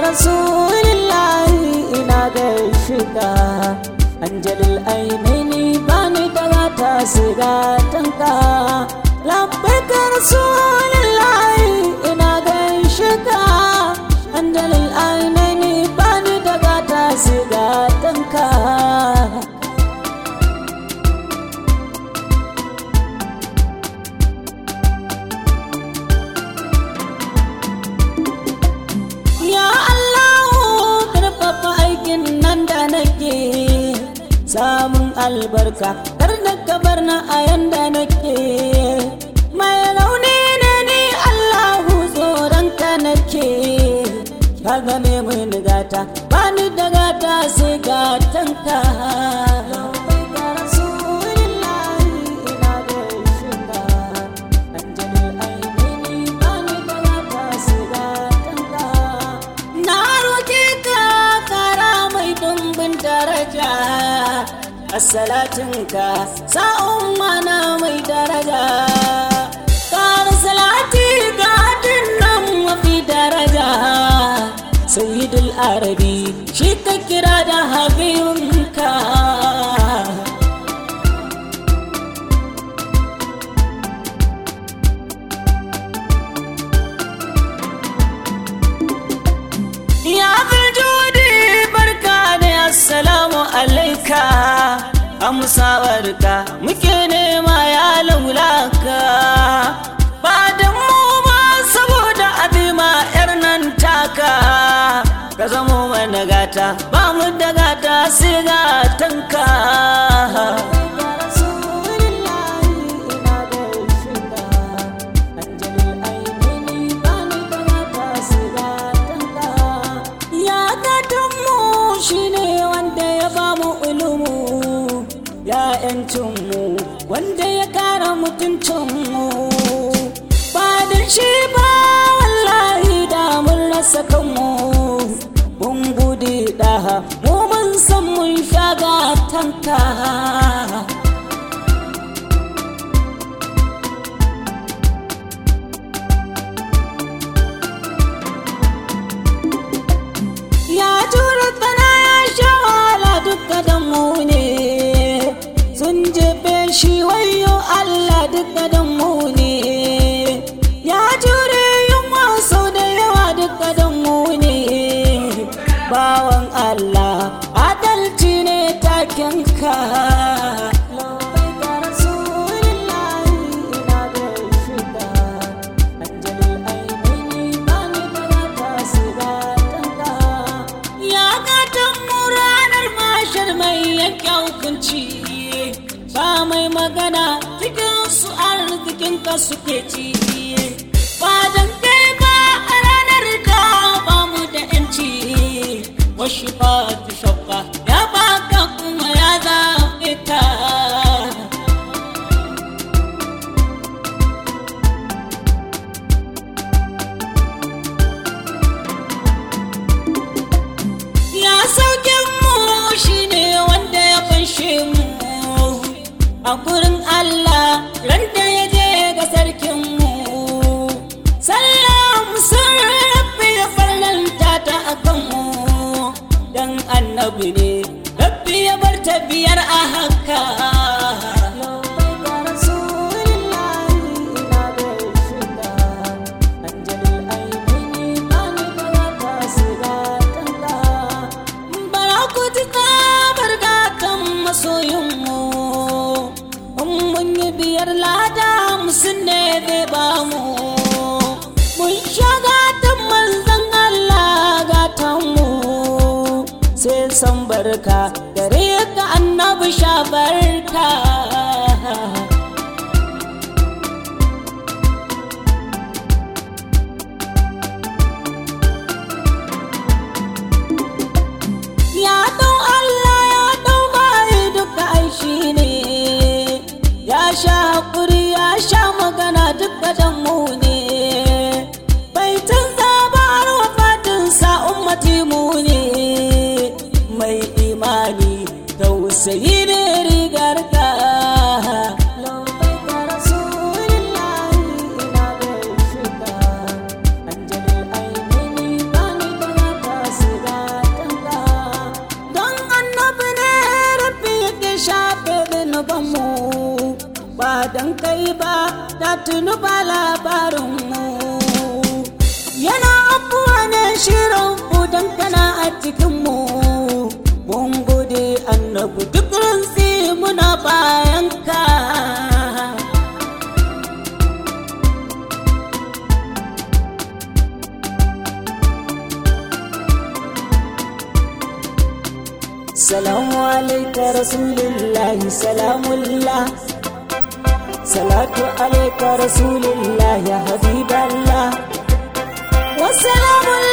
rasulillahi ina gaishe ka anjalil ainaini bani daga ta siga tanka labbaika rasulillahi ina gaishe ka anjalil ainaini bani daga ta siga tanka Ya Allahu karfafa aikin nan da nake samun albarka kar da kabar na a yanda nake mai rauni ne ni Allahu tsoron ka nake ka game mun gata bani da gata sai gatanka Na roƙe ka kara mai dumbin daraja Asalatinka sa'un mana mai daraja Kara salati ga nan mafi daraja Sayyidul Arabi shi ka kira da habibinka Ya judi barka da assalamu alaika amsawarka muke nema ya laulaka ba da mu ba saboda abima yar nan taka ka zamo mana gata ba mu da gata sai gatanka Ya gatanmu shi ne wanda ya ba mu ulumu ya ‘yancinmu wanda ya kara mutuncinmu ba da shi ba wallahi da mun rasa kanmu mun gudu daha mu mun san mun sha gatanka ya tura tana ya sha wahala duka da mu ne sun jefe shi wayo Allah duka da mu ne ya jure yunwa sau da yawa duka da mu ne bawan Allah adalci ne takenka Ya gatan mu ranar mashar mai yanke hukunci ba mai magana cikin su arzikin ka suke ci ba dan kai ba a ranar da ba mu da yanci wasu ba ta shakka ya baka kuma ya zaɓe ta ya sauke mu shine wanda ya fanshe mu a gurin Allah ran da ya je ga sarkin mu sallam sun rabbi ya farlanta ta akan mu dan annabi ne rabbi ya bar ta biyar a haka bara ku ji tsabar gatan masoyinmu in mun yi biyar lada musun ne zai ba mu mun sha gatan manzan Allah gatanmu sai san barka gare ka annabi sha barka ya dau Allah ya dau bayi duka aishi ne ya sha hakuri ya sha magana duka dan mu ne bai canza ba har wafatin sa ummati mu ne mai imani tausayi ne rigar ka yi ba da tuni ba labarinmu yana abuwa ne shirin budan kana a cikinmu mun gode annabu duk rantsi muna bayan ka salamu alaika rasulillahi salamullah salatu alaika rasulillah ya habiballah wasalamu